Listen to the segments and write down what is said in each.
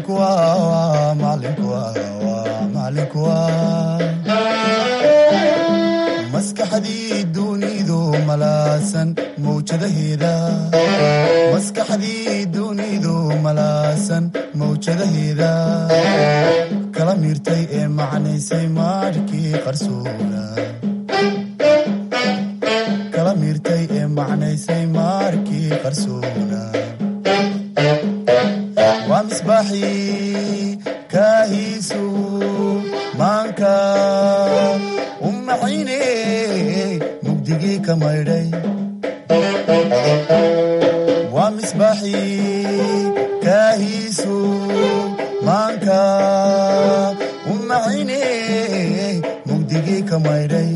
macalinku waa macalinku waa macalinku waa maskaxdii dunidu malaasan mawjadaheeda maskaxdii dunidu malaasan mawjadaheeda kala miirtay ee macnaysay maarkii qarsoona kala miirtay ee macnaysay maarkii qarsoona waa misbaaxii kaahiisu maanka u maxayne mugdigii ka maydhay waa misbaaxii kaahiisu maanka u maxayne mugdigii ka maydhay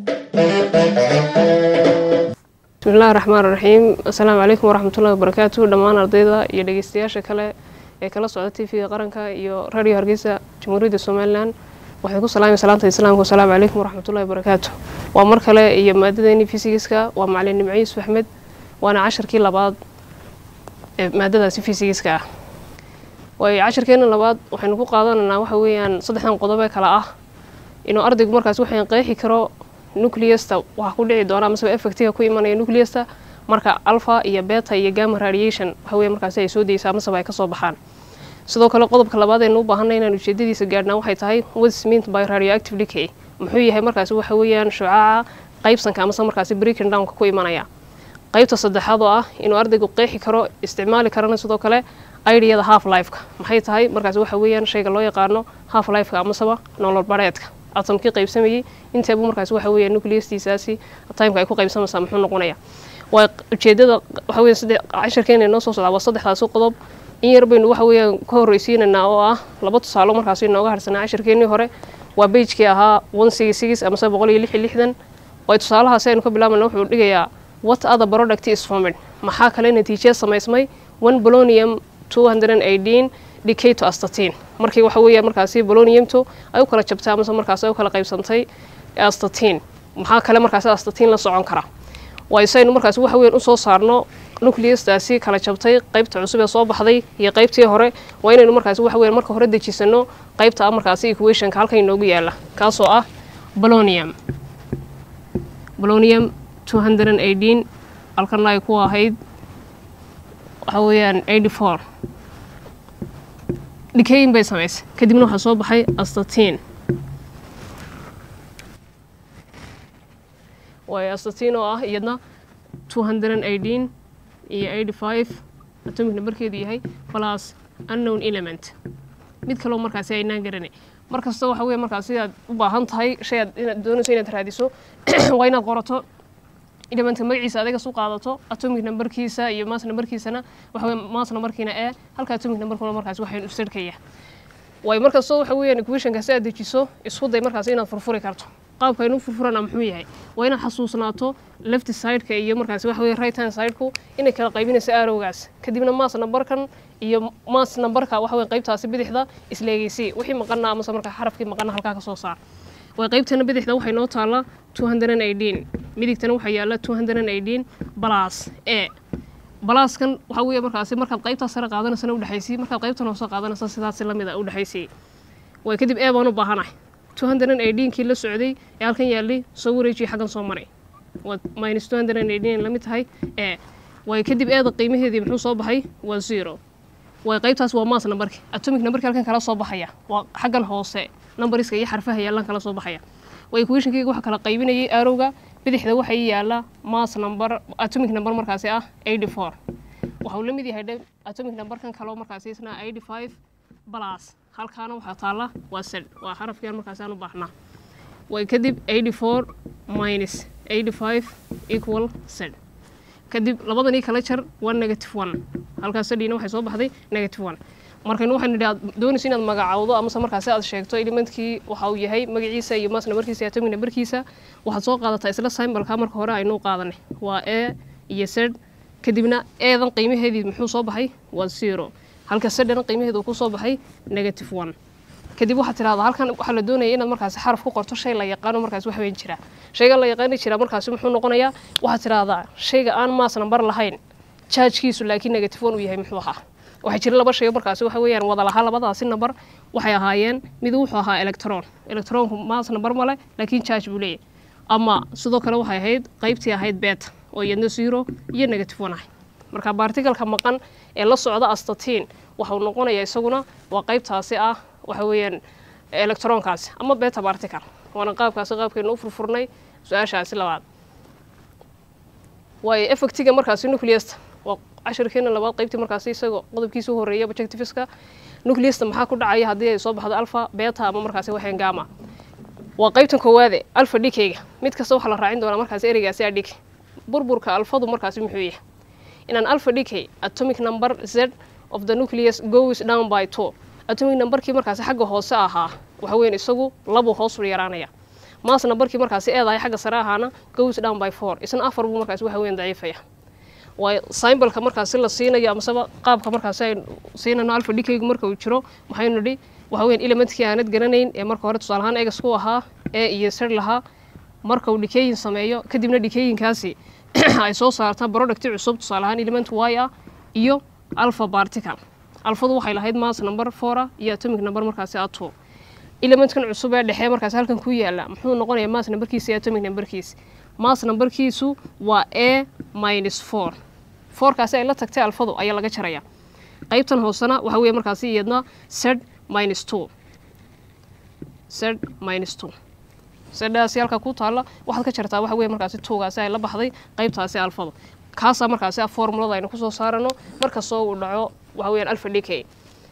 bismillahi raxmaan raxiim assalaamu calaykum waraxmatullahi wabarakaatu dhammaan ardayda iyo dhegeystayaasha kale ee kala socda t v-ga qaranka iyo radio hargeysa jamhuuriyadda somalilan waxay ku salaamay salaanta islaamka asalaamu calaykum waraxmatullahi wabarakaatu waa mar kale iyo maadadeeni fisigiska waa macalin nimco yuusuf axmed waana casharkii labaad ee maadadaasi fisigiska ah waayo casharkeena labaad waxaynu ku qaadanaynaa waxa weeyaan saddexdan qodob ee kale ah inuu ardaygu markaas waxaan qeexi karo nucleasta waxaa ku dhici doona amaseba effectiga ku imanaya nucleasta marka alpha iyo beta iyo gamma radiation waxa weeye markaasi ay soo daysa amaseba ay kasoo baxaan sidoo kale qodobka labaad aynu u baahanay inaan ujeedadiisa gaadhnaa waxay tahay what's meant by radioactive decay muxuu yahay markaasi waxa weeyaan shucaaca qaybsanka amase markaasi breaking downka ku imanaya qaybta saddexaad oo ah inuu ardaygu qeexi karo isticmaali karana sidoo kale idiyada half lifeka maxay tahay markaasi waxa weeyaan shayga loo yaqaano half lifeka amaseba nolol bareedka atomkii qaybsamayey inteebu markaasi waxa weeya nucleastiisaasi timeka ay ku qaybsamaysaa muxuu noqonaya waa ujeedada waxa weya saddex casharkeena inoo soo socdaa waa saddexdaasi qodob in yar baynu waxa weeyaan ka horreysiinaynaa oo ah laba tusaalo markaasi inooga harsanaa casharkeenii hore waa beijkii ahaa one six six amase boqol iyo lix iyo lixdan way tusaalahaasi aynu ka bilaabayna wuxuu dhigayaa what other product is formed maxaa kale natiijee samaysmay one bolonium two hundred and eighteen decay to astatin markii waxa weeya markaasi boloniumto ay u kala jabtay amase markaasi ay u kala qaybsantay astatin maxaa kale markaasi astatin la socon kara waayo si aynu markaasi waxa weyan usoo saarno nucleastaasi kala jabtay qaybta cusub ee soo baxday iyo qaybtii hore waa inaynu markaasi waxa weyan marka hore dejisano qaybta ah markaasi equationka halkan inoogu yaala kaasoo ah bolonium bolonium two hundred and eighteen halkana ay ku ahayd waxa weeyaan eighty four dhikayin bay samaysay kadibna waxaa soo baxay astatin waayo astatin oo ah iyadna two hundred and eighteen iyo eighty five atomic numberkeedu yahay plus unknown element mid kaloo markaasi aynaan garanay mar kasta waxa weya markaasi aad u baahan tahay shay aad inaad doonayso inaad raadiso waa inaad qorato elementka magaciisa adiga su qaadato atomic numberkiisa iyo mass numberkiisana waxa wey mass numberkiina ee halka atomic numberkuna markaasi waxaynu isirkaya waayo markastoo waxa weeyaan equationka si aad dejiso isku day markaasi inaad furfuri karto qaabka aynu furfurana muxuu yahay waa inaad xasuusnaato left sideka iyo markaasi waxa weye right hand sideku inay kala qaybinayso arowgaas kadibna mass numberkan iyo mass numberka waxa weye qaybtaasi bidixda isleegeysi wixii maqana amase markaa xarafkii maqana halkaa ka soo saar way qaybtana bidixda waxay noo taallaa two hundred and eighteen midigtana waxaa yaalla two hundred and eighteen balas e balaaskan waxaa weeye markaasi markaad qaybtaas sare qaadanaysana udhexaysay markaad qaybtan hoose qaadanaysa sidaasi lamid a udhexaysay way kadib e baan u baahanahay two hundred and eighteenkii la socday ee halkan yaallay soo wareejiya xaggan soo maray waa minus two hundred and eighteen lamid tahay e way kadib eeda qiimaheedii muxuu soo baxay waa zero way qaybtaas waa mass numberki atomic numberki halkan kala soo baxaya waa xaggan hoose numbariska iyo xarfaha yaallaan kala soo baxaya waa equationkayga waxa kala qaybinayay arowga bidixda waxaa ii yaalla mass number atomic number markaasi ah eighty four waxau la mid yahay dhe atomic numberkan kaloo markaasi isna eighty five plus halkaana waxaa taalla waa sed waa xarafkian markaasi aan u baahnaa way kadib eighty four minus eighty five equal sed kadib labadanii kala jar waa negative one halkaas sadhiina waxay soo baxday negative one markaynu waxaynu nidhi aad doonayso inaad magacawdo amase markaasi aad sheegto elementkii waxa uu yahay magaciisa iyo mass numberkiisa iyo atomic numberkiisa waxaad soo qaadataa isla symbolka marka hore aynu qaadanay waa e iyo sed kadibna eedan qiimaheedii muxuu soo baxay waa zero halka sedana qiimaheedu ku soo baxay negative one kadib waxaad tidhahdaa halkan waxaa la doonaya inaad markaasi xaraf ku qorto shay la yaqaano markaasi wax weyn jira shayga la yaqaani jira markaasi muxuu noqonayaa waxaad tidhahdaa shayga aan mass number lahayn jaajkiisu laakiin negative one uu yahay muxuu ahaa waxaa jira laba shay markaasi waxa weeyaan wada lahaa labadaasi number waxay ahaayeen mid wuxuu ahaa electron electronku mass number male laakiin charge buu leeyahay ama sidoo kale waxay ahayd qaybtii ahayd beta oo iyadna zero iyo negative one ahay marka barticalka maqan ee la socda astatiin waxau noqonayaa isaguna waa qaybtaasi ah waxa weeyaan electronkaasi ama beta bartical waana qaabkaasi qaabkeenu u furfurnay su-aashaasi labaad waayo effectiga markaasi nucleasta waa cashirkeena labaad qaybtii markaasi isagoo qodobkiisa u horeeya objectiveska nucleasta maxaa ku dhacaya haddii ay soo baxdo alpha beta ama markaasi waxaan gama waa qaybtan koowaade alpha dhikeyga mid kasta waxaa la raacin doonaa markaasi ereygaasi a dhike burburka alfadu markaasi muxuu yahay inaan alpha decay atomic number z of the nucleus goes down by two atomic numberkii markaasi xagga hoose ahaa waxa weyan isagu labuu hoos u yaraanaya maas numberkii markaasi eedahay xagga sare ahaana goes down by four isna afar buu markaasi waxa weyan daciifaya waayo symbolka markaasi la siinayo amaseba qaabka markaasi ay siinayno alpha decaygu marka uu jiro maxaynu nidhi waxa weyan elementkii aanad garanayn ee marka hore tusaale ahaan egas ku ahaa ee iyo sir lahaa marka uu dhikeeyin sameeyo kadibna dhikeeyinkaasi ay soo saartaa producti cusub tusaale ahaan element y ah iyo alpha particle alfadu waxay lahayd mass number four iyo atomic number markaasi ato elementkan cusub ee dhexe markaasi halkan ku yaala muxuu noqonayaa mass numberkiisa iyo atomic numberkiisa mass numberkiisu waa a minus four fourkaasi ay la tagtay alfadu ayaa laga jaraya qaybtan hoosena waxa weeye markaasi iyadna z minus two z minus two sedhaasi halka ku taalla waxaad ka jartaa waxa weye markaasi tuugaasi ay la baxday qaybtaasi alfada kaasaa markaasi ah formulada aynu kusoo saarano markastoo uu dhaco waxa weyaan alfa decay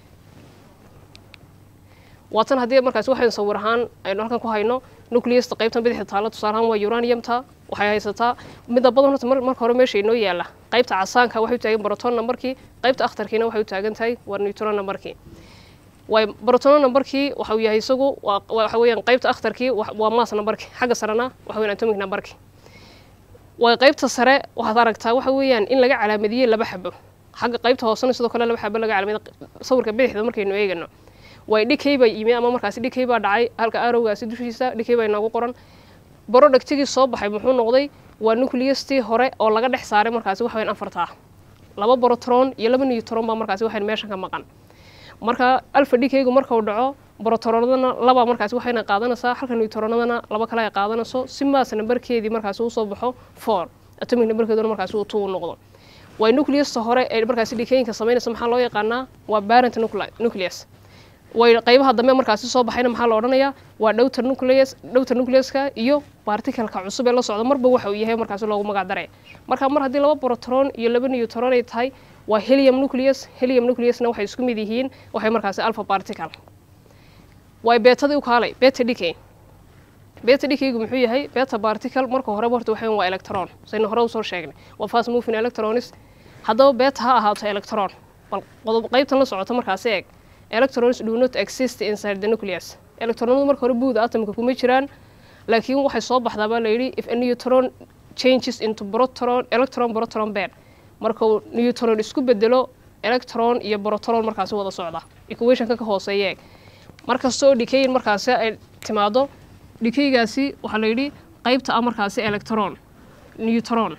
waatan haddii markaasi waxaynu sawir ahaan aynu halkan ku hayno nucleasta qaybtan bidixda taalla tusaale ahaan waa uraniumta waxay haysataa midabadan horta marka hore meesha inoo yaala qaybta casaanka waxay u taagan broton numberkii qaybta akhtarkiina waxay u taagan tahay waa neutron numberkii way brotono numberkii waxa uu yahay isagu waxa weeyaan qaybta akhtarkii waa mass numberkii xagga sarena waxa weyan atomic numberkii way qaybta sare waxaad aragtaa waxa weeyaan in laga calaamadiyey laba xabo xagga qaybta hoosena sidoo kale laba xabo laga calaamadiy sawirka bidixda markaynu eegano way dhikay baa yimi ama markaasi dhikay baa dhacay halka arowgaasi dushiisa dhikay baa inoogu qoran borodhagtigii soo baxay muxuu noqday waa nucleastii hore oo laga dhex saaray markaasi waxa weyan afartaa laba borotron iyo laba neutron baa markaasi waxayn meeshan ka maqan marka alfa dhikaygu marka uu dhaco brotoronadana laba markaasi waxayna qaadanaysaa halka neutronadana laba kale ay qaadanayso si maas nambarkeedii markaasi usoo baxo four atomic nambarkeeduna markaasi uu two noqdo way nucleasta hore ee markaasi dhikayinka samaynaysa maxaa loo yaqaanaa waa parent nucleus way qaybaha dambe markaasi soo baxayna maxaa la odhanayaa waa dhowta nucleus dhowta nucleuska iyo particalka cusub ee la socda marba waxa uu yahay markaasi loogu magac daray marka mar haddii laba protron iyo laba neutron ay tahay waa helium nucleus helium nucleusna waxay isku mid yihiin waxay markaasi alpha particle way beetadii u kaalay beta decay beta decaygu muxuu yahay beta particle marka horeba horta waxayn waa electron saynu hore usoo sheegnay waa fast moving electrons haddaba beta ha ahaato electron bal qodob qaybtan la socota markaasi eeg electrons do not exist inside the nucleus electronadu marka hore buuda atomka kuma jiraan laakiin waxay soo baxdaa baa layidhi if a neutron changes into proton electron proton pair marka uu neutron isku bedelo electron iyo proton markaasi wada socda equationka ka hooseeya eeg markasta oo dhikeyin markaasi ay timaado dhikeygaasi waxaa layidhi qaybta ah markaasi electron neutron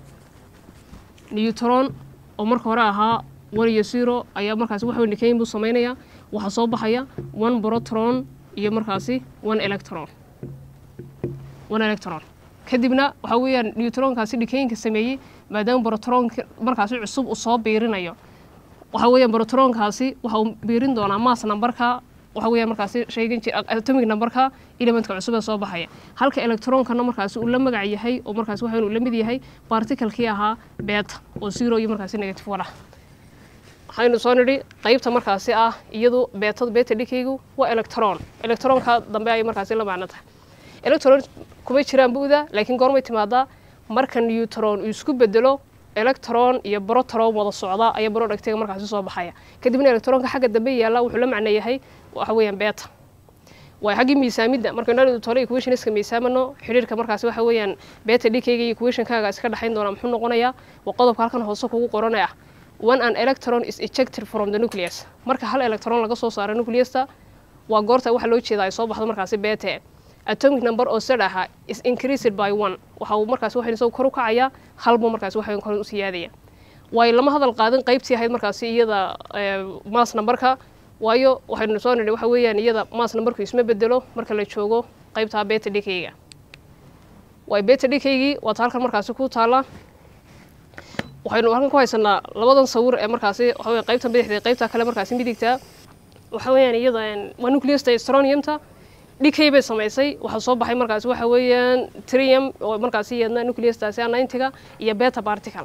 neutron oo marka hore ahaa one iyo zero ayaa markaasi waxa dhikeyin buu samaynayaa waxaa soo baxaya one protron iyo markaasi one electron one electron kadibna waxa weeyaan neutronkaasi dhikeyinka sameeyey maadaama brotronka markaasi cusub uu soo biirinayo waxa weeyaan brotronkaasi waxa uu biirin doonaa mass numberka waxa weeyaan markaasi shaygan jir atomic numberka elementka cusub ee soo baxaya halka electronkana markaasi uu la magac yahay oo markaasi waxa uu la mid yahay particlekii ahaa beta oo zero iyo markaasi negative one ah waxaynu soo nidhi qaybta markaasi ah iyadu beetada beta dhikaygu waa electron electronka dambe ayay markaasi la macno tahay electron kuma jiraan bu'da laakiin goormay timaadaa marka neutron uu isku bedelo electron iyo protron wada socda ayaa productiga markaasi soo baxaya kadibna electronka xagga dambe yaalla wuxuu la macno yahay waxa weeyaan beta waa xaggii miisaamidda markaynu tole equationska miisaamano xidhiirka markaasi waxa weeyaan beta dhikayga iyo equationkaaga iska dhexayn doona muxuu noqonayaa waa qodobka halkan hoose kugu qoranaya when an electron is ejected from the nucleus marka hal electron laga soo saaro nucleusta waa goorta waxa loo jeeda ay soo baxdo markaasi bete atomic number oo sad aha is increased by one waxa uu markaasi waxaynu isagu kor u kacayaa halbu markaasi waxay kor u siyaadaya waayo lama hadal qaadin qaybtii ahayd markaasi iyada maas numberka waayo waxaynu soo nidhi waxa weeyaan iyada maas numberku isma bedelo marka la joogo qaybtaa beta dhikayga waayo beta dhikaygii waata halkan markaasi ku taala waxaynu halkan ku haysanaa labadan sawir ee markaasi waxa weya qaybta bidixda iyo qaybta kale markaasi midigta waxa weeyaan iyada waa nucleasta stroniumta dhikay bay samaysay waxaa soo baxay markaasi waxa weeyaan trium oo markaasi iyadna nucleastaasi ninetiga iyo beta particle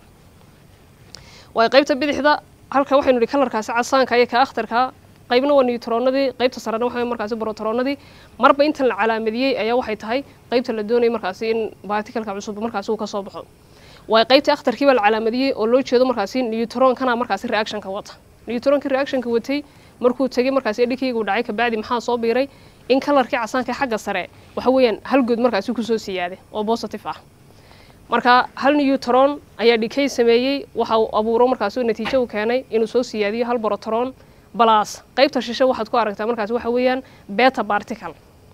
waayo qaybta bidixda halka waxaynu nihi kalarkaasi casaanka iyo ka akhtarka qaybna waa newtronadii qaybta sarena waxa markaasi brotronadii marba intan la calaamadiyey ayaa waxay tahay qaybta la doonayay markaasi in particleka cusub markaasi uu ka soo baxo waayo qaybtii akhtarkii baa la calaamadiyey oo loo jeedo markaasi newtronkana markaasi reactionka wata newtronkii reactionka watay markuu tegey markaasi dhikaygu dhacay kabacdi maxaa soo biiray in kalarkii casaanka xagga sare waxa weeyaan hal good markaasi kusoo siyaaday oo positive ah marka hal newtron ayaa dhikay sameeyey waxa uu abuuro markaasi natiijo uu keenay inuu soo siyaadiyo hal brotron balas qaybta shishe waxaad ku aragtaa markaasi waxa weeyaan beta particle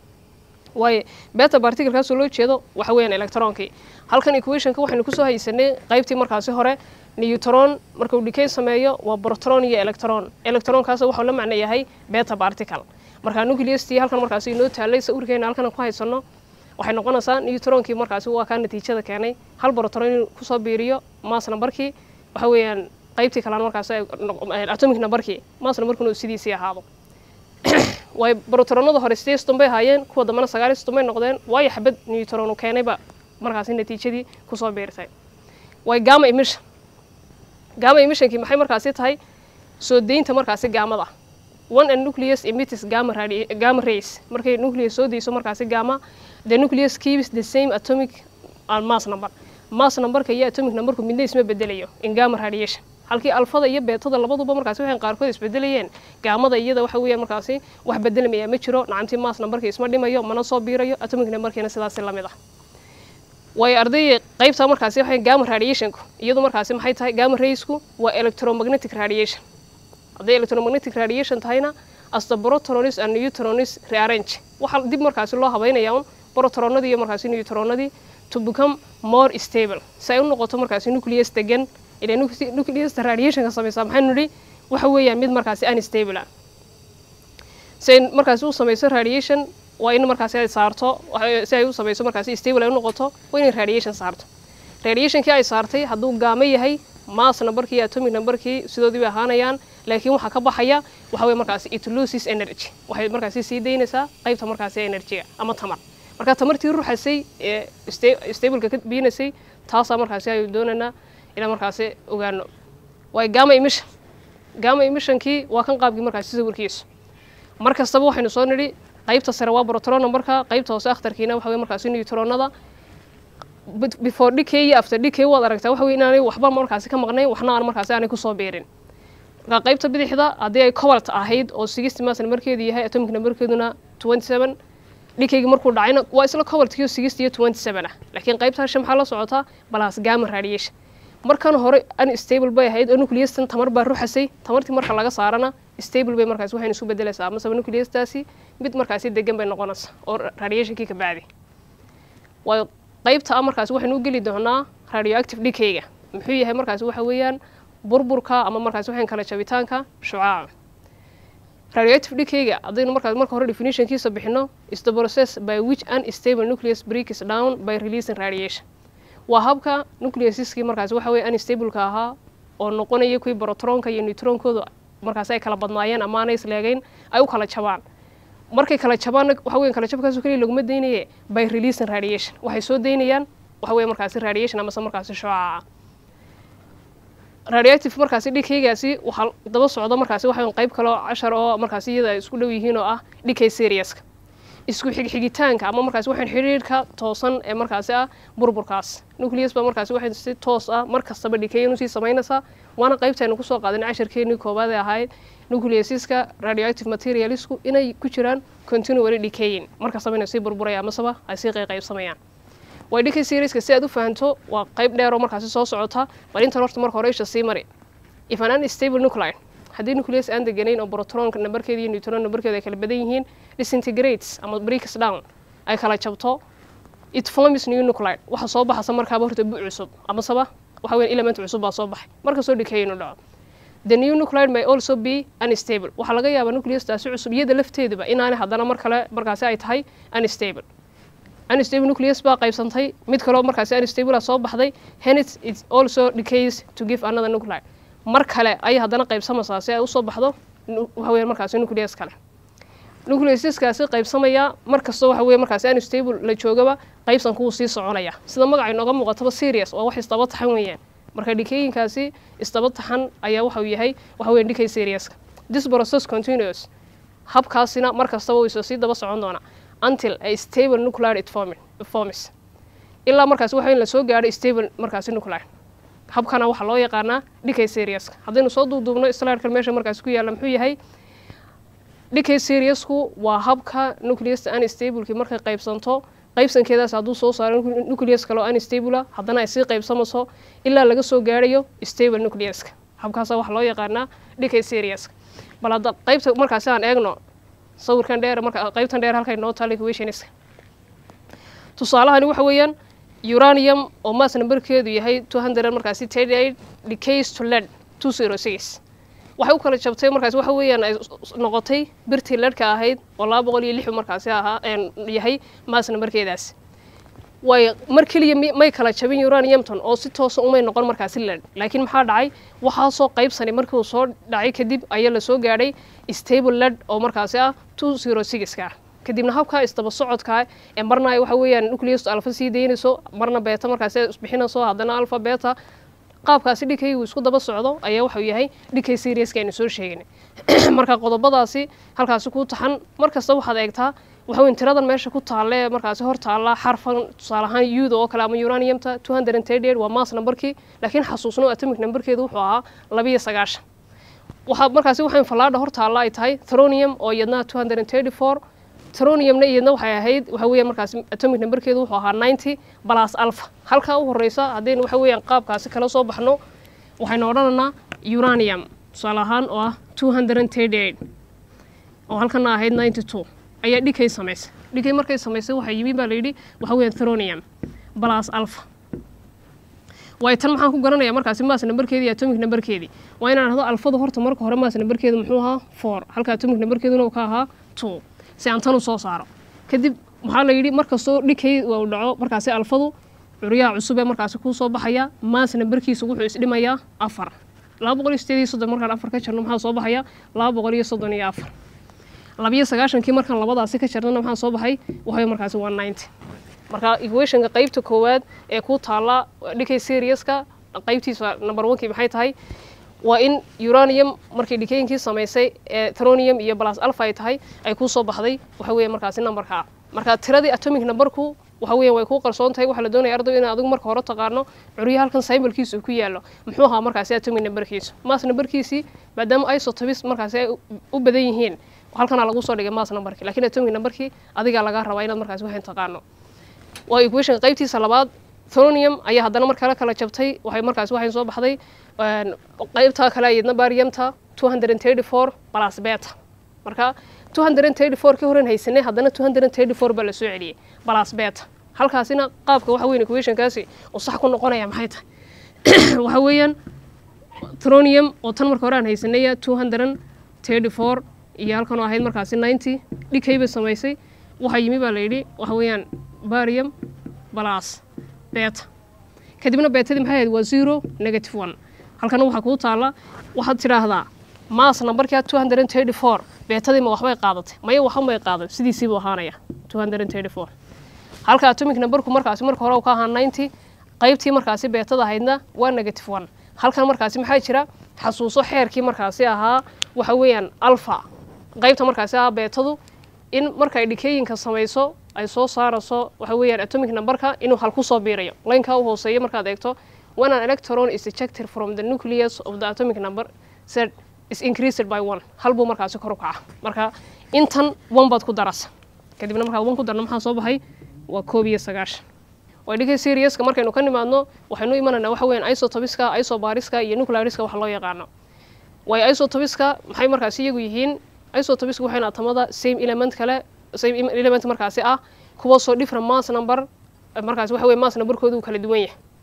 waayo beta particlekaasoo loo jeedo waxa weeyaan electronkii halkan equationka waxaynu kusoo haysanay qaybtii markaasi hore newtron markuu dhikay sameeyo waa protron iyo electron electronkaas waxuu la macno yahay beta particle marka nucleustii halkan markaasi inoo taalay sawirkeena halkan ku haysano waxay noqonaysaa newtronkii markaasi waa kaa natiijada keenay hal protron inuu kusoo biiriyo mass numberkii waxa weeyaan qaybtii kalena markaasi atomic numberkii mass numberkuna uu sidiisii ahaado way brotronada hore sidee ston bay ahaayeen kuwa dambena sagaal ston bay noqdeen waayo xabad newtron uu keenayba markaasi natiijadii kusoo biirtay way gama emission gama emissionkii maxay markaasi tahay soo deynta markaasi gaamada one and nucleus emittis gamma radi gamma rays markay nucleus soo deyso markaasi gamma the nucleus keeps the same atomic and mass number mass numberka iyo atomic numberku midna isma bedelayo in gamma radiation halkii alfada iyo beetada labaduba markaasi waxay qaarkood isbedelayeen gaamada iyada waxa weeyaan markaasi wax bedelamaya ma jiro nacamtii mass numberka isma dhimayo mana soo biirayo atomic numberkiina sidaasi lamid ah waayo ardayda qaybta markaasi waxay gamma radiationku iyadu markaasi maxay tahay gamma raysku waa electromagnetic radiation hadday electromagnetic radiation tahayna as the protonis and neutronis rearrange waxaa dib markaasi loo habeynaya un protronadii iyo markaasi neutronadii to become more stable si ay u noqoto markaasi nucleus degan ilaa nucleusta radiationka samaysaa maxaynu nidhi waxa weeyaan mid markaasi unstable ah si ay markaasi u samayso radiation waa in markaasi ay saarto si ay u samayso markaasi stable ay u noqoto waa inay radiation saarto radiationkii ay saartay hadduu gaamo yahay mass numberkii iyo atomic numberkii sidoodii bay ahaanayaan laakiin waxaa ka baxaya waxa weye markaasi it loses energy waxay markaasi sii daynaysaa qaybta markaasi energyga ama tamar marka tamartii ruxasay ee stableka ka biinaysay taasaa markaasi ayuu doonaynaa inaan markaasi ogaano waayo gama emission gama emissionkii waa kan qaabkii markaasi sawirkiisu mar kastaba waxaynu soo nidhi qaybta sare waa protron numberka qaybta hoose akhtarkiina waxa weye markaasi neutronada before decay iyo after decay waad aragtaa waxa weye inaanay waxba markaasi ka maqnayn waxna aan markaasi aanay kusoo biirin marka qaybta bidixda haddii ay cobalt ahayd oo sixty mass numberkeedu yahay atomic numberkeeduna twenty seven dhikaygi markuu dhacayna waa isla cobaltkiyo sixty iyo twenty seven ah laakiin qaybta hashe maxaa la socotaa balas gamma radiation markan hore unstable bay ahayd oo nucleustan tamar baa ruxasay tamartii marka laga saarana stable bay markaasi waxayna isu bedelaysaa amaseba nucleustaasi mid markaasi degan bay noqonaysaa oo radiationkii ka bacdi waayo qaybta ah markaasi waxaynu u geli doonaa radioactive dhikayga muxuu yahay markaasi waxa weeyaan burburka ama markaasi waxaan kala jabitaanka shucaaca radioactive dhikayga haddaynu markaas marka hore definitionkiisa bixino is the process by which unstable nucleus breaks down by releasing radiation waa habka nucleusiskii markaasi waxa weye unstableka ahaa oo noqonaya kuwii brotronka iyo neutronkooda markaasi ay kala badnaayeen ama aanay isleegeyn ay u kala jabaan markay kala jabaanna waxa weyan kala jabkaaso keliya laguma daynaye by releasing radiation waxay soo daynayaan waxa weye markaasi radiation amase markaasi shucaaca radioactive markaasi dhikaygaasi waxaa daba socda markaasi waxa qayb kaloo cashar oo markaasi iyada ay isku dhow yihiin oo ah dhikay seriouska isku xigxigitaanka ama markaasi waxaan xidhiirka toosan ee markaasi ah burburkaas nucleus baa markaasi waxay si toos ah mar kastaba dhikeyn usii samaynaysaa waana qaybtaynu kusoo qaadan casharkeenii koobaad ee ahayd nucleusiska radioactive materialisku inay ku jiraan continually decaying mar kastaba inay sii burburaya amaseba ay sii qayqaybsamayaan way dhikay serieska si aad u fahanto waa qayb dheer oo markaasi soo socota bal intan horta marka hore isha sii mari if an unstable nuclide haddii nucleus aan deganayn oo protronka numberkeeda iyo neutron numberkeeda ay kala badan yihiin disintegrates ama breaks down ay kala jabto it forms new nuclide waxa soo baxasa markaaba horta bu cusub amaseba waxa weeyaan element cusub baa soo baxay markastoo decay inuu dhaco the new nuclide may also be unstable waxaa laga yaabaa nucleustaasi cusub iyada lafteeduba inaanay haddana mar kale markaasi ay tahay unstable unstable nucleus baa qaybsantay mid kaloo markaasi unstable ah soo baxday hence it also decays to give another nuclide mar kale ayay haddana qaybsamaysaa si ay usoo baxdo nu- waxa weeyaan markaasi nucleus kale nucleusiskaasi qaybsamaya mar kastoo waxa weeye markaasi unstable la joogaba qaybsanku wuu sii soconaya sida magaca inooga muuqataba serious waa wax isdaba taxan weeyaan marka dhikeyinkaasi isdaba taxan ayaa waxau yahay waxa weeyaan dhikay seriouska this process continuous habkaasina mar kastaba wuu isa sii daba socon doonaa until a stable nuclear it formi- it forms ilaa markaasi waxa in la soo gaadho stable markaasi nuclear habkana waxaa loo yaqaanaa dhikay seriouska haddaynu soo duuduubno slidekan meesha markaasi ku yaalla muxuu yahay dhikay seriousku waa habka nucleusta unstableki markay qaybsanto qaybsankeedaas hadduu soo saaro nucle- nucleus kale oo unstable ah haddana ay sii qaybsamayso ilaa laga soo gaarayo stable nucleuska habkaasa waxaa loo yaqaanaa dhikay seriouska bal hadda qaybta markaasi aan eegno sawirkan dheer marka qaybtan dheer halkay noo taal equationska tusaalahani waxa weeyaan uranium oo mass numberkeedu yahay 200 markaasi 38 decays to lead 206 waxay u kala jabtay markaasi waxa weeyaan ay noqotay birtii ledhka ahayd oo laba boqol iyo lix markaasi ahaa een yahay mass numberkeedaas way mar keliya mi- may kala jabin uraniumton oo si toosa umay noqon markaasi lead laakiin maxaa dhacay waxaa soo qaybsanay markii uu soo dhacay kadib ayaa lasoo gaadhay stable lead oo markaasi ah 206ka kadibna habka isdaba socodka ee marna ay waxa weeyaan nucleus alpha sii daynayso marna beta markaasi ay isbixinayso haddana alpha beta qaabkaasi dhikay uu isku daba socdo ayaa waxuu yahay dhikay seriouska aynu soo sheegnay marka qodobadaasi halkaasi ku taxan mar kasta waxaad eegtaa waxa weyn tiradan meesha ku taalle ee markaasi hor taalla xarfan tusaale ahaan yuda oo kale ama uraniumta 238 waa mass numberkii laakiin xasuusno atomic numberkeedu wuxuu ahaa labiyo sagaashan waxaa markaasi waxayn fallaadha hor taalla ay tahay thronium oo iyadna 234 troniumna iyadna waxay ahayd waxa weeyaan markaasi atomic numberkeedu wuxuu ahaa 90 plus alpha halkaa u horeysa haddaynu waxa weeyaan qaabkaasi kala soo baxno waxaynu odhanaynaa uranium tusaale ahaan oo ah 238 oo halkana ahayd 92 ayaa dhikay samaysay dhikay markay samaysay waxaa yimi baa layidhi waxa weeyaan thronium plus alpha waayo tan maxaan ku garanayaa markaasi maas numberkeedii iyo atomic numberkeedii waa inaan dhahdo alfadu horta marka hore maas numberkeedu muxuu ahaa four halka atomic numberkeeduna uu ka ahaa two si aan tan u soo saaro kadib waxaa la yidhi markastoo dhikay uu dhaco markaasi alfadu curyaha cusub ee markaasi kuu soo baxaya maas numberkiisa wuxuu isdhimayaa afar laba boqol iyo sideed iyo soddon markaan afar ka jarno maxaa soo baxaya laba boqol iyo soddon iyo afar labiyo sagaashankii markaan labadaasi ka jarnana maxaa soo baxay waxay markaasi waa ninety marka equationka qaybta koowaad ee ku taalla dhikay seriouska qaybtiisa number one-kii maxay tahay waa in uranium markay dhikeynkii samaysay ee tronium iyo plus alpha ay tahay ay kuu soo baxday waxa weeye markaasi numberka ah marka tiradii atomic numberku waxa weeyaan way kuu qarsoon tahay waxaa la doonaya ardaw in adigu marka hore taqaano curyaha halkan symbolkiisa uu ku yaallo muxuu ahaa markaasi atomic numberkiisu mass numberkiisii maadaama isotopis markaasi ay u badan yihiin halkanaa lagu soo dhigay mass numberkii laakiin atomic numberkii adigaa lagaa rabaa inaad markaasi waxaan taqaano waa equation qaybtiisa labaad thronium ayaa haddana mar kale kala jabtay waxay markaasi waxay soo baxday qaybta kale iyadna bariumta 234 plus beta marka 234 kii horen haysanay haddana 234 baa la soo celiyey plus beta halkaasina qaabka waxa weyn equationkaasi uu sax ku noqonaya maxay tahay waxa weeyaan thronium oo tan marka hore aan haysanaya 234 iyo halkan oo ahayd markaasi 90 dhikay bay samaysay waxaa yimi baa la yidhi waxa weeyaan barium plus beta kadibna beetadii maxay ahayd waa zero negative one halkana waxaa kuu taalla waxaad tidhaahdaa maas numberkaa 234 beetadii ma waxbay qaadatay maya waxbay qaadan sidiisiibuu ahaanaya 234 halka atomic numberku markaasi marka hore uu ka ahaa 90 qaybtii markaasi beetada ahaydna waa negative one halkan markaasi maxaa jira xasuuso xeerkii markaasi ahaa waxa weeyaan alpha qaybta markaasi ahaa beetadu in markay dhikeyinka samayso ay soo saarayso waxa weeyaan atomic numberka inuu hal ku soo biirayo laynkaa u hooseeya markaad eegto when an electron is ejected from the nucleus of the atomic number said is increased by one hal buu markaasi kor u kaca marka intan one baad ku darasa kadibna markaad one ku darno maxaa soo baxay waa koob iyo sagaashan waa dhigay seriouska markaynu ka nimaadno waxaynu imanaynaa waxa weeyaan isotopiska isobariska iyo nucleariska waxa loo yaqaano waayo isotopiska maxay markaasi iyagu yihiin isotopiska waxayna atamada same element kale same element markaasi ah kuwaasoo different mass number markaasi waxa weye mass numberkoodu uu kala duwan yahay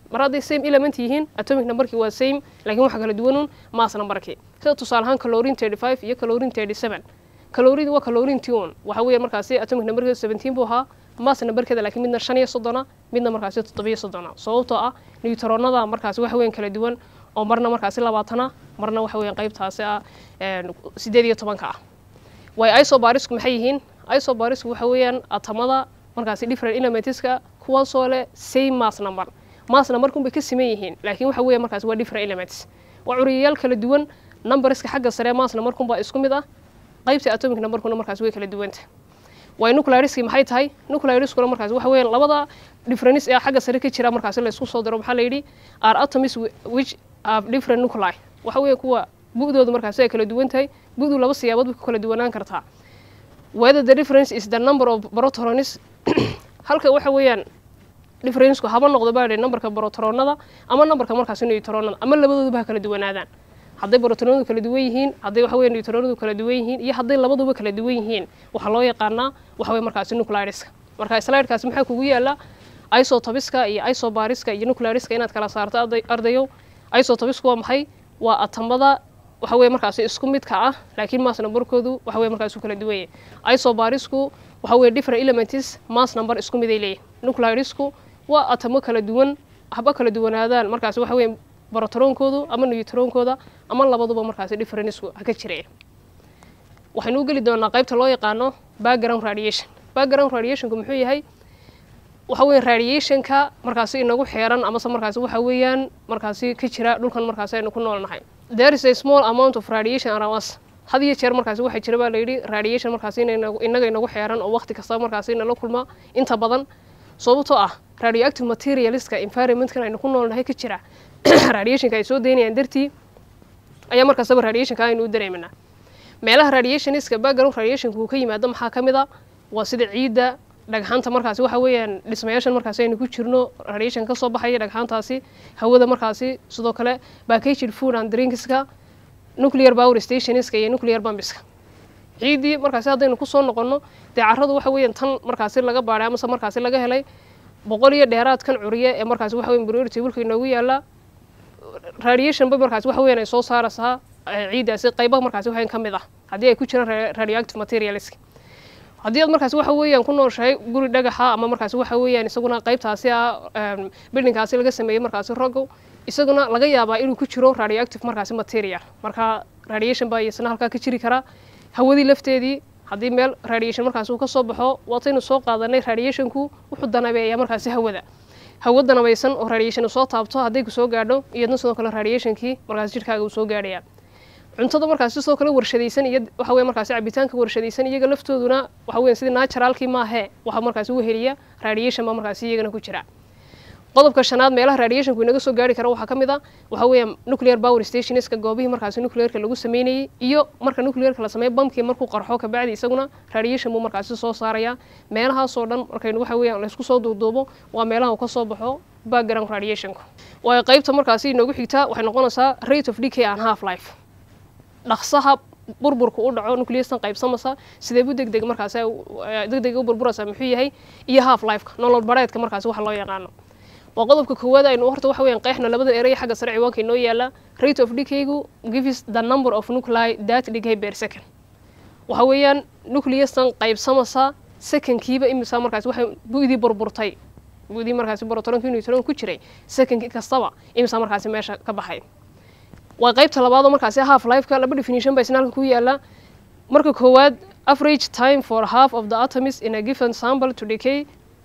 mar hadday same element yihiin atomic numberkii waa same laakiin waxa kala duwanun mass numberkii sida tusaale ahaan calorin 35 iyo calorin 37 calorid waa calorin tion waxa weeye markaasi atomic numberkeedu 17 buu ahaa mass numberkeeda laakiin midna shan iyo soddona midna markaasi toddobiyo soddona sababtoo ah newtronada markaasi waxa weeyaan kala duwan oo marna markaasi labaatana marna waxa weeyaan qaybtaasi ah sideed iyo tobanka ah way isobarisku maxay yihiin isobarisku waxa weeyaan atamada markaasi different elementska kuwaasoo leh same mass number mass numberkun bay ka siman yihiin laakiin waxa weeye markaasi waa different elements waa curiyayaal kala duwan numberska xagga sare mass numberkun baa isku mid ah qaybta atomic numberkuna markaasi way kala duwanta way nucleariski maxay tahay nucleariskuna markaasi waxa weeyaan labada difference ee xagga sare ka jira markaasi la isku soo diro maxaa la yidhi are atoms which have different nuclei waxa weeye kuwa bu'doodu markaasi ay kala duwan tahay bu'du laba siyaabood bay ku kala duwanaan kartaa whether the difference is the number of protons halka waxa weeyaan differenceku haba noqdo baa numberka protronada ama numberka markaasi neutronada ama labadooduba ha kala duwanaadaan hadday protronadu kala duwan yihiin hadday waxa weeye neutronadu kala duwan yihiin iyo hadday labaduba kala duwan yihiin waxaa loo yaqaanaa waxa weeye markaasi nucleariska marka slidekaasi maxaa kugu yaala isotopiska iyo isobariska iyo nucleariska inaad kala saarto ardayow isotopisku waa maxay waa atamada waxa weeye markaasi isku midka ah laakiin mass numberkoodu waxa weye markaasi u kala duwan yahay isobarisku waxa weeye different elements mass number isku miday leeyihin nuclearisku waa atamo kala duwan haba kala duwanaadaan markaasi waxa weeye brotronkoodu ama neutronkooda ama labaduba markaasi differenceku ha ka jireen waxaynu u geli doonaa qaybta loo yaqaano background radiation background radiationku muxuu yahay waxa weeye radiationka markaasi inagu xeeran amase markaasi waxa weeyaan markaasi ka jira dhulkan markaasi aynu ku noolnahay there is a small amount of radiation around us had iyo jeer markaasi waxaa jira baa layidhi radiation markaasi inaga inagu xeeran oo waqti kasta markaasi inala kulma inta badan sababtoo ah radioactive materialska environmentkan aynu ku noolnahay ka jira radiationka ay soo daynayaan dartii ayaa markastaba radiationka aynu u dareemanaa meelaha radiationiska background radiationka uu ka yimaado maxaa ka mid a waa sida ciidda dhagxaanta markaasi waxa weeyaan dhismayaashan markaasi aynu ku jirno radiation ka soo baxaya dhagxaantaasi hawada markaasi sidoo kale packaged food and drinkska nuclear power stationska iyo nuclear bambiska ciiddii markaasi haddaynu kusoo noqonno dee carradu waxa weeyaan tan markaasi laga baadhay amase markaasi laga helay boqol iyo dheeraadkan curiye ee markaasi waxa weyan priority wilka inoogu yaala radiation ba markaasi waxa weyan ay soo saaraysaa ciiddaasi qayba markaasi waxayan ka mid ah haddii ay ku jiraan radioactive materialska haddii aad markaasi waxa weeyaan ku nooshahay guri dhagaxa ama markaasi waxa weeyaan isaguna qaybtaasi ah bildingkaasi laga sameeyey markaasi rogo isaguna laga yaabaa inuu ku jiro radioactive markaasi material marka radiation baa isna halkaa ka jiri karaa hawadii lafteedii haddii meel radiation markaasi uu ka soo baxo waataynu soo qaadanay radiationku wuxuu danabeeyaa markaasi hawada hawo danabaysan oo radiation soo taabto hadday ku soo gaadho iyadna sidoo kale radiationkii markaasi jirkaaga uu soo gaadhaya cuntada markaasi sidoo kale warshadaysan iyo waxa weye markaasi cabitaanka warshadaysan iyaga laftooduna waxa weyan sidii naturalkii maahee waxaa markaasi u heliya radiation baa markaasi iyagana ku jira qodobka shanaad meelaha radiationku inaga soo gaari kara waxaa ka mid a waxa weeyaan nuclear power stationska goobihii markaasi nuclearka lagu sameynayey iyo marka nuclearka la sameeyo bamkii markuu qarxo kabacdi isaguna radiation buu markaasi soo saaraya meelahaasoo dhan markaynu waxa weeyaan laysku soo duuduubo waa meelaha uu ka soo baxo background radiationku waayo qaybta markaasi inoogu xigtaa waxay noqonaysaa rate of decay and half life dhaqsaha burburka u dhaco nucleustan qaybsamasa sideebu deg deg markaasi deg deg u burburaysaa muxuu yahay iyo half lifeka nolol bareedka markaasi waxa loo yaqaano waa qodobka koowaad aynu horta waxa weeyaan qeexna labada erey xagga sare ciwaanka inoo yaala rate of decaygu gives the number of nuclei that decay per second waxa weeyaan nucleustan qaybsamasa secondkiiba imisa markaasi waxay bu'dii burburtay bu'dii markaasi protronki neutron ku jiray secondki kastaba imisa markaasi meesha ka baxay waa qaybta labaadoo markaasi half lifeka laba definition baa isna halka ku yaala marka koowaad average time for half of the atoms in a given sample to decay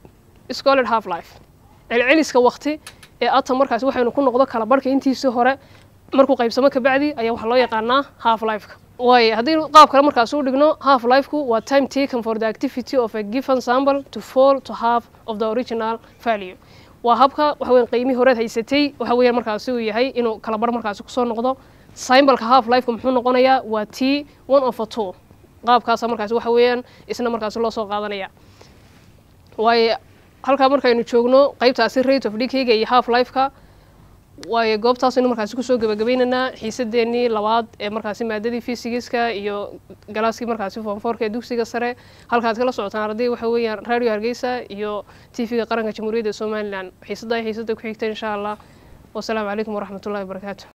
is called half life celceliska wakti ee atom markaasi waxaynu ku noqdo kala barhka intiisii hore markuu qaybsamo kabacdi ayaa waxaa loo yaqaanaa half lifeka waayo haddii qaab kale markaasi u dhigno half lifeku waa time taken for the activity of a given sample to fall to half of the original value waa habka waxa weyan qiimihii horeed haysatay waxa weeyaan markaasi uu yahay inuu kala bar markaasi kusoo noqdo symbolka half lifeka muxuu noqonayaa waa t one of a two qaabkaasa markaasi waxa weeyaan isna markaasi loo soo qaadanaya waayo halkaa markaynu joogno qaybtaasi rate of decayga iyo half lifeka waayo goobtaasaynu markaasi kusoo gabagabaynaynaa xiisadeennii labaad ee markaasi maadadii fisigiska iyo galaaskii markaasi foonfoorka ee dugsiga sare halkaad kala socotaan arday waxa weeyaan radio hargeysa iyo t v-ga qaranka jamhuuriyadda somalilan xiisadda xiisadda ku xigta insha allah wasalaamu calaykum waraxmatullahi wabarakaatu